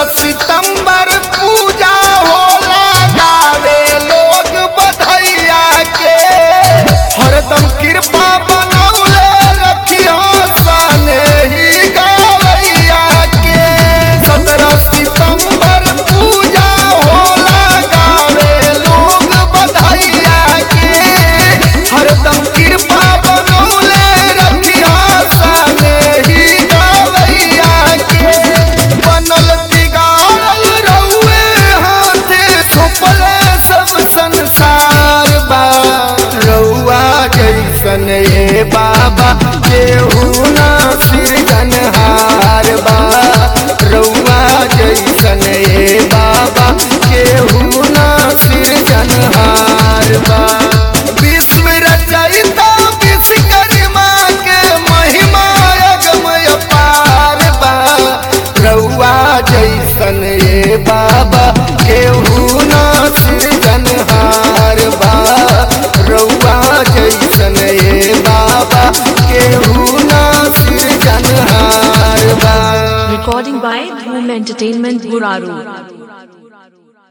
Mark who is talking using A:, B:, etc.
A: सितंबर पूजा होला गावे लोग बधैया के हरदम कृपा बनौले रखियो सने ही गवैया के सत्रह सितंबर पूजा होला गावे लोग बधैया के हरदम कृपा बनौले रखियो सने ही गवैया के बनल बिगाड़ल रहुए हाथे छुपले सब संसार बा रउआ जैसन ए बाबा केहू ना सृजनहार बा रउआ जैसन ए बाबा केहू ना सृजनहार बा विश्व रचयिता विश्वकर्मा के महिमा अगमय पार बा रउआ जैसन ए बाबा केहू ना सृजनहार बा रउआ जैसन ए बाबा केहू ना सृजनहार बा
B: Recording by Boom Entertainment Guraru.